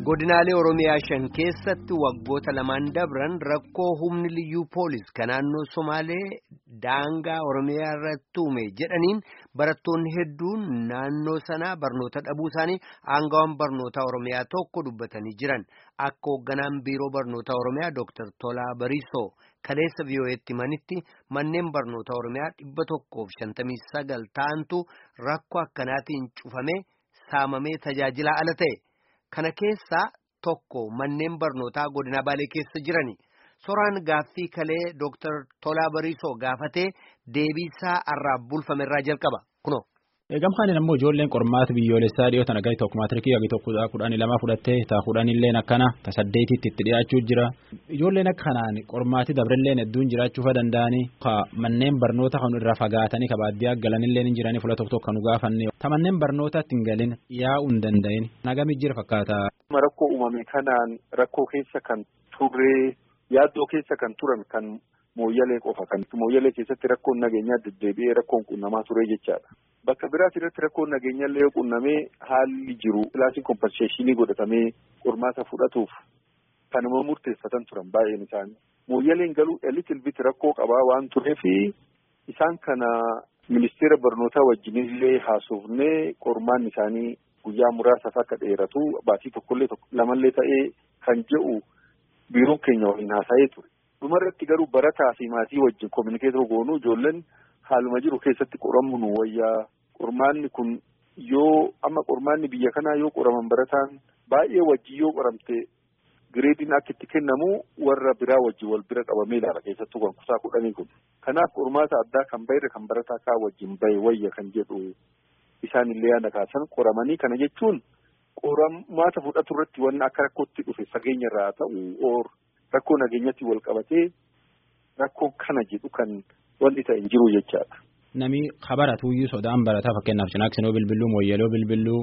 godinaalee oromiyaa shan keessatti waggoota lamaan dabran rakkoo humni liyyuu poolis kan naannoo somaalee daangaa oromiyaa irratti uume jedhaniin barattoonni hedduun naannoo sanaa barnoota dhabuu isaanii aangawaan barnoota oromiyaa tokko dubbatanii jiran akka hoogganaan biiroo barnoota oromiyaa dooktar Tolaa Bariisoo kaleessa vii'oo'eetti manitti manneen barnoota oromiyaa dhibba tokkoof shantamii sagal ta'antu rakkoo akkanaatiin cufamee saamamee tajaajilaa ala ta'e. Kana keessaa tokko manneen barnootaa godina Baalee keessa jirani. Soraan gaaffii kalee Dooktar Tolaa Bariisoo gaafatee deebiisaa irraa bulfamerraa jalqaba. Kunoo. Gamkaan ammoo ijoolleen qormaata biyyoolessaa dhiyootan agai tokko maatirikii agai tokko kudhanii lama fudhattee taa kudhanilleen akkana ta saddeetitti itti dhiyaachuu jira. Ijoolleen akkanaan qormaati dabrilleen hedduun jiraachuu danda'anii manneen barnoota kan irraa fagaatanii ka baadiyyaa galanillee hin jiranii fuula tokko tokko kan nu gaafanne. Ta manneen barnootaatti hin galin yaa'uu hin danda'in. Nagami jira fakkaata. Rakkoo uumame kanaan rakkoo keessa kan turre yaaddoo keessa kan turan kan mooyyalee qofa kan mooyyalee keessatti rakkoon nageenyaa deddeebi'ee rakkoon qunnamaa ture jechaadha. Bakka biraas irratti rakkoon nageenyaallee yoo qunnamee haalli jiru kilaasiin kompenseeshinii godhatamee qormaata fudhatuuf kanuma murteeffatan turan baay'een isaanii. Mooyyaleen galuu elitil bit rakkoo qabaa waan tureefi isaan kana ministeera barnootaa wajjinillee haasofnee qormaan isaanii guyyaa muraasaaf akka dheeratu baatii tokkollee lamallee ta'ee kan jedhu biiroon keenya waliin haasa'ee ture. Dhumarratti garuu barataa fi maatii wajjin kominikeetoo goonuu ijoolleen haaluma jiru keessatti qoramu nu wayyaa qormaanni kun yoo amma qormaanni biyya kanaa yoo qoraman barataan baay'ee wajjin yoo qoramte gireediin akka itti kennamu warra biraa wajjin wal bira qabamee ilaala keessattuu kan kutaa kudhanii kun. Kanaaf qormaata addaa kan bayre kan barataa kaa wajjin bahe wayya kan jedhu isaanillee yaada kaasan qoramanii kana jechuun qormaata fudhatu irratti wanna akka rakkootti dhufe fageenya irraa ta'u oor rakkoo nageenyatti wal qabatee rakkoo kana jedhu kan wanti ta'e jiru jechaadha. Nami kabaratuyyuu sodaan barataa fakkeenyaaf cinaaksinoo bilbilluu mooyyaloo bilbilluu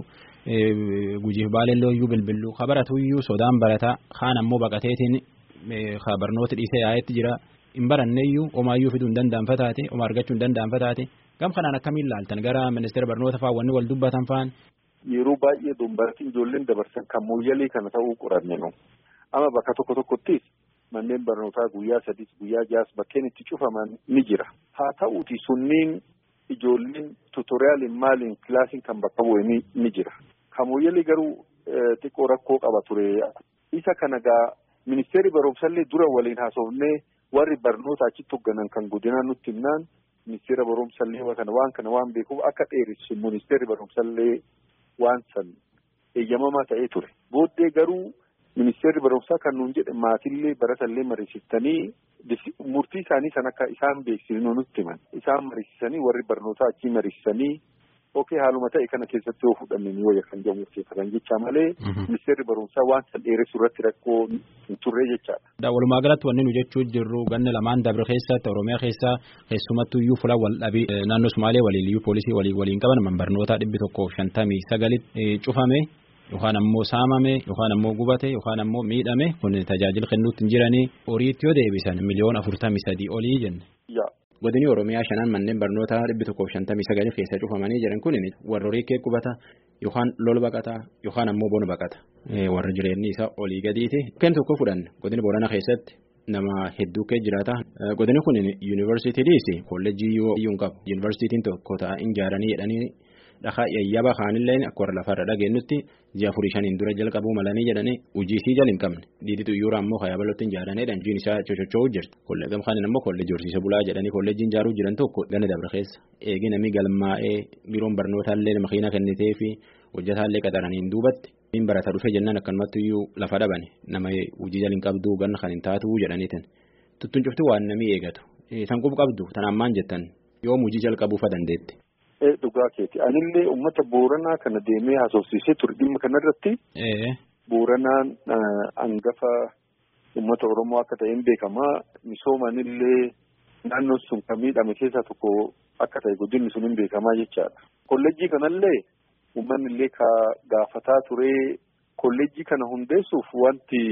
gujiif baalellooyyuu bilbilluu kabaratuyyuu sodaan barataa kaan ammoo baqateetiin barnoota dhiisee yaa'etti jira hin baranneeyyuu omaayyuu fiduu hin danda'anfa taate oma argachuu hin danda'anfa taate gam kanaan akkamiin laaltan gara ministeera barnoota fa'aa wanni wal dubbatan fa'aan. Yeroo baay'ee dombaratiin ijoolleen dabarsan kan mooyyalee kana ta'uu qoranne nu amma bakka tokko tokkottis manneen barnootaa guyyaa sadis guyyaa jaas bakkeen itti cufaman ni jira haa ta'uuti sunniin ijoolleen tuutoriyaaliin maaliin kilaasiin kan bakka bu'e ni jira kamooyyalee garuu xiqqoo rakkoo qaba ture isa kana gaa ministeerri barumsallee dura waliin haasofnee warri barnoota achitti hoogganan kan godinaa nutti himnaan ministeera barumsallee kana waan kana waan beekuuf akka dheeressu ministeerri barumsallee waan san eeyyamamaa ta'ee ture booddee garuu. Ministeerri barumsaa kan nuun jedhe maatillee baratallee mariisistanii murtii isaanii san akka isaan beeksisnu nutti himan. Isaan mariisisanii warri barnootaa achii mariisisanii okee haaluma ta'e kana keessatti yoo fudhanne ni wayya kan jedhu murteeffatan jecha malee. Ministeerri barumsaa waan san dheeressu irratti rakkoo hin turre jechaadha. Walumaa galatti wanni nu jechuu jirru ganna lamaan dabre keessatti Oromiyaa keessaa keessumattuu iyyuu fuula wal dhabii naannoo Sumaalee waliin iyyuu poolisii waliin qaban man barnootaa dhibbi tokkoof shantamii sagalitti cufame. Yookaan ammoo saamame yookaan ammoo gubate yookaan ammoo miidhame kun tajaajila kennuutti hin jiranii horiitti yoo deebisan miliyoona afurtamii sadii olii jenne. Godini Oromiyaa shanaan manneen barnootaa dhibbi tokkoof shantamii sagalii keessa cufamanii jiran kun warra horii kee qubata yookaan lol baqata yookaan ammoo bona baqata warra jireenyi isaa olii gadiiti. Kan tokko fudhanne godini Boorana keessatti nama hedduu kee jiraata. Godini kun yuunivarsiitiidhis kolleejjii yoo iyyuu hin qabu yuunivarsiitiin tokko ta'a ijaaranii jedhanii. Dhakaa yayyaba kaanillee akka warra lafarra dhageenyutti ji'a afurii shaniin dura jalqabuu malanii jedhanii hojiisii jala hin qabne diiditu iyyuu ammoo hayyabalootti hin jaaranedhaan jiin isaa cochochoo'u jirti kolleegam kaanin ammoo kolleejjii horsiisa bulaa jedhanii kolleejjiin ijaaruu jiran tokko gana dabre keessa eegi namni galmaa'ee biiroon barnootaallee makiina kennitee fi hojjetaallee qaxaraniin duubatti min barata dhufe jennaan akkanumatti iyyuu lafa dhabane nama hojii jala hin qabduu ganna kan hin taatu jedhaniitin tuttuun cufti waan namni eegatu san qub qabdu tanaan maan jettan yoom hojii jalqabuufa dandeetti. Dhugaa keeti anillee uummata booranaa kana deemee haasofsiisee ture dhimma kanarratti. Booranaan hangafa uummata Oromoo akka ta'een beekamaa misoomanillee naannoon sun kan miidhame keessaa tokko akka ta'e guddinni sun hin beekamaa jechaadha. Kolleejjii kanallee uummanni illee gaafataa ture kolleejjii kana hundeessuuf wanti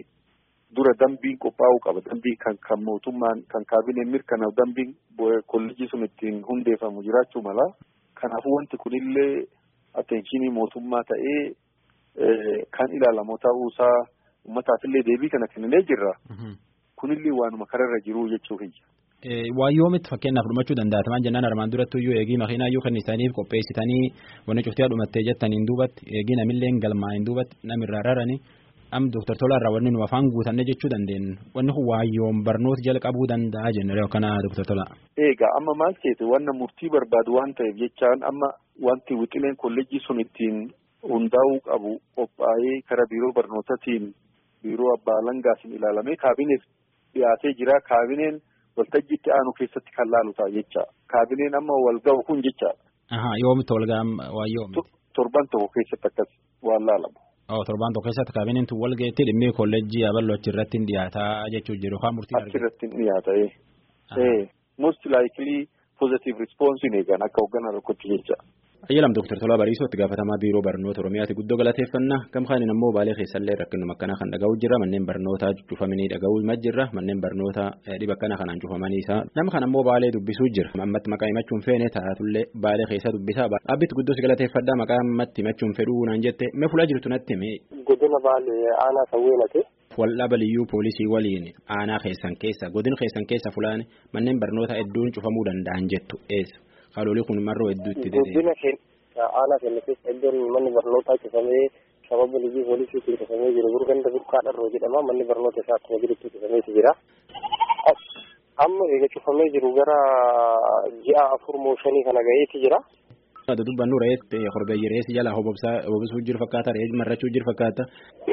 dura dambiin qophaa'uu qaba dambiin kan kan mootummaan kan kaabineen mirkanaa'u dambiin kolleejjii sun ittiin hundeeffamu jiraachuu mala kanaafuu wanti kunillee atteenshinii mootummaa ta'ee kan ilaalamu ta'uusaa uummataafillee deebii kana kenninee jirra. Kunillee waanuma kararra jiru jechuu kiyya. Waa yoomitti fakkeenyaaf dhumachuu danda'a tamaan jennaan armaan duratti iyyuu eegii makiinaa iyyuu kennisaniif qopheessitanii wanni cuftii dhumattee jettaniin duubatti eegii namillee galmaa'in duubatti namirraa raranii am Dooktar Tolaarraa wanni nu afaan guutanne jechuu dandeenya wanni kun waayyoon barnoota jalqabuu danda'a jennee kana Dooktar Tolaa. Egaa amma maal ta'e wanna murtii barbaadu waan ta'eef jechaan amma wanti wixileen kolleejjii sun ittiin hundaa'uu qabu qophaa'ee karaa biiroo barnootaatiin biiroo abbaa alangaatiin ilaalamee kaabineef dhiyaatee jira kaabineen. waltajjiitti aanu keessatti kan laalu ta'a jecha kaabineen amma wal ga'u kun jecha. Yoomitti wal ga'an waa yoomi. Torban tokko keessatti akkas waan laalamu. Torban tokko keessatti kaabineen tun wal ga'etti dhimmi kolleejjii aballo achirratti hin dhiyaataa jechuu jiru haa murtii argatu. Achirratti hin dhiyaata ee. Most likely positive response hin eegan akka hoogganaa tokkotti jecha. Ayyalam Dooktar Tolaa Bariisoo itti gaafatamaa biiroo barnoota Oromiyaati guddoo galateeffannaa gamkaaniin ammoo baalee keessallee rakkinuma akkanaa kan dhaga'uu jira manneen barnootaa cufamanii dhaga'uu jira manneen barnoota dhiba akkana kanaan cufamanii isaa nama kan ammoo baalee dubbisuu jira ammatti maqaa himachuun feene taatullee baalee keessa dubbisaa dhaabbitti guddoo si galateeffadhaa maqaa ammatti himachuun fedhuu naan jette mee fuula jirtu natti hime. Godina baalee aanaa sawweenate. Waldhaba liyyuu poolisii waliin aanaa keessan keessa godina keessan keessa fulaan manneen barnoota hedduun cufamuu danda'an jettu eessa. Haadholii kun marroo hedduu itti dedee. Guddina keenya aanaa keenya keessa iddoon manni barnootaa cufamee sababa liyyuu poolisiitiin cufamee jiru burganda burqaa dharroo jedhama manni barnoota isaa akkuma jirutti cufameeti jira. Amma eega cufamee jiru gara ji'a afur moo shanii kana gaheeti jira. Ado dubbannu re'ee horbeeyyi re'eessi jala hobobsuu jiru fakkaata re'ee marrachuu jiru fakkaata.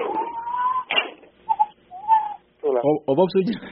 Hobobsuu jira.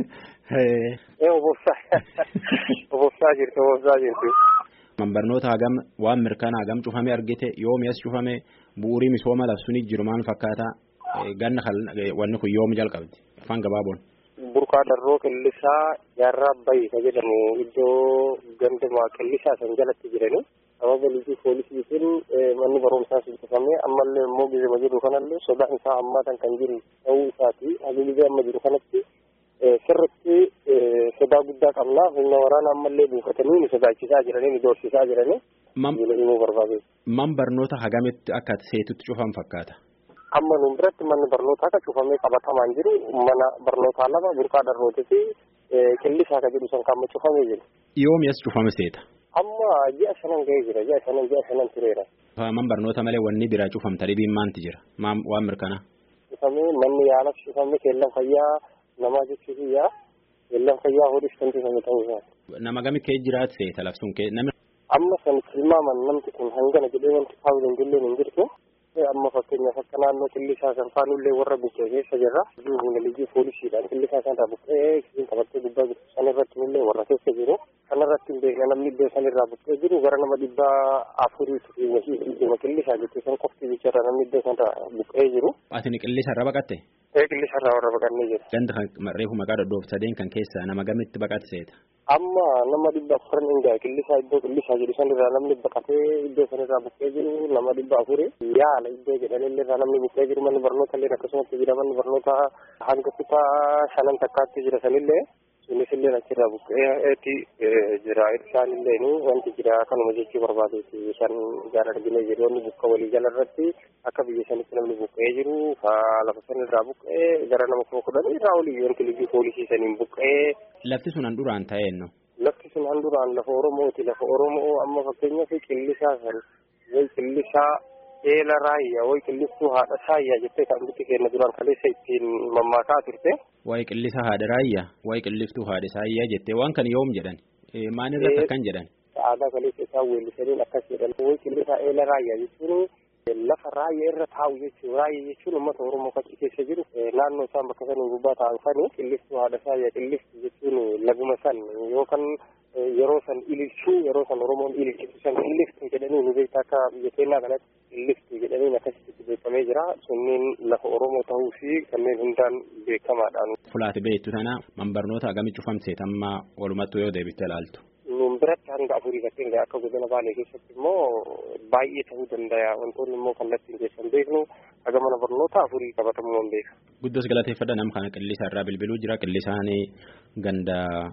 Ee obobsaa obobsaa jirti obobsaa jirti. Barnoota hagam waan mirkanaa hagam cufame argite yoomi as cufame bu'uurii misooma labsuun jiru maal fakkaata ganna wanni kun yoomi jalqabdi afaan gabaaboon. Burqaa darroo qillisaa jaarraa bayi ka jedhamu iddoo gandamaa qillisaa san jalatti jirani. Sababa liitii poolisiitiin manni barumsaa sun cufamee ammallee immoo gizima jiru kanallee sodaan isaa hammaatan kan jiru ta'uu isaati. Habilii amma jiru kanatti sirritti sodaa guddaa qabna humna waraana ammallee buufatanii nu sodaachisaa jiranii nu doorsisaa jiranii. Himuu barbaade. Man barnoota hagamitti akka seetutti cufan fakkaata. Amma nu biratti manni barnootaa akka cufamee qabatamaan jiru mana barnootaa lama burqaa darrootii fi qillisaa ka jedhu san kan cufamee jiru. Yoomi as cufame seeta. Amma ji'a shanan ga'ee jira ji'a shanan ji'a shanan tureera. Man barnoota malee wanni biraa cufamta dhibiin maanti jira waan mirkanaa. Cufamee manni yaala cufamee keellan fayyaa namaa jechuun yaa keellan fayyaa hodhis kan cufame ta'uu isaati. Nama gamit kee jiraat seeta labsuun kee namni. Amma san tilmaaman namti kun hangana jedhee wanti kaa'uu dandillee hin jirtu. Amma fakkeenyaaf akka naannoo qillisaa san faanullee warra bukkee keessa jirra. Humna liigii poolisiidhaan qillisaa sanarraa bukkee isin qabattee gubbaa jirtu sanirratti illee warra keessa jiru. Kanarratti hin beekne namni iddoo sanirraa bukkee jiru gara nama dhibbaa afuriitu fi wasiitii qillisaa jechuun san qofti bicharra namni iddoo sanarraa bukkee jiru. Ati qillisa irra baqatte? Ee qillisa irraa warra baqannee jiru. Ganda kan reefu maqaa dhodhoof sadeen kan keessa nama gamitti baqate seeta? Amma nama dhibba afuran hin gahe qillisaa iddoo qillisaa jedhu sanirraa namni baqatee iddoo sanirraa bukkee jiru nama dhibba afuri yaala iddoo jedhanillee irraa namni bukkee jiru manni barnoota illee akkasumatti jira manni barnoota hanga kutaa shanan takkaatti jira sanillee sunis illee achirraa buqqeetti jira isaan illee wanti jira kanuma jechuu barbaadeeti shan gaara arginee jiru wanni bukka walii jala irratti akka biyya sanitti namni buqqee jiru ka lafa sanirraa buqqee gara nama kuma kudhan irraa olii wanti liggii poolisii saniin buqqee. Lafti sun handuraan ta'eenno. Lafti sun handuraan lafa Oromooti lafa Oromoo amma fakkeenyaaf qillisaa san way qillisaa eela raayyaa way qillistuu haadha saayyaa jettee kan bitti kenna duraan kaleessa ittiin mammaakaa turte. Waa'ee qillisa haadha raayyaa waa'ee qilliftuu haadha saayyaa jettee waan kan yoom jedhan maalirratti akkan jedhan. Aadaa kaleessa isaan weellisaniin akkas jedhan way qillisaa eela raayyaa jechuun lafa raayyaa irra taa'u jechuun raayyaa jechuun uummata Oromoo fakkii keessa jiru naannoo isaan bakka saniin gubbaa taa'an sani qillistuu haadha saayyaa qilliftu jechuun laguma san yookaan yeroo san ililchuu yeroo san Oromoon ililchitu san qilliftu jedhanii nu beektaa akka biyya keenyaa kanatti qilliftu jedhanii akkasitti beekamee jira sunniin lafa Oromoo ta'uu fi kanneen hundaan beekamaadhaan. Fulaati beektu tana man barnoota agami cufamteet amma walumattuu yoo deebiste ilaaltu. Nuun biratti hanga afurii fakkeen akka godina baalee keessatti immoo baay'ee ta'uu danda'a wantoonni immoo kallattiin keessan beeknu haga mana barnoota afurii qabatamuu hin beeka. Guddos galateeffadha nam kana qillisa irraa bilbiluu jira qillisaan ganda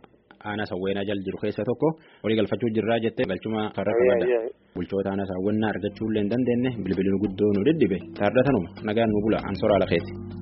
aanaa sawweenaa jala jiru keessa tokko walii galfachuu jirraa jettee galchuma karra qabadha. Bulchoota aanaa saawwannaa argachuu illee hin dandeenye bilbilin guddoo nu dhidhibe taardatanuma nagaan nu bula ansoraa lafeeti.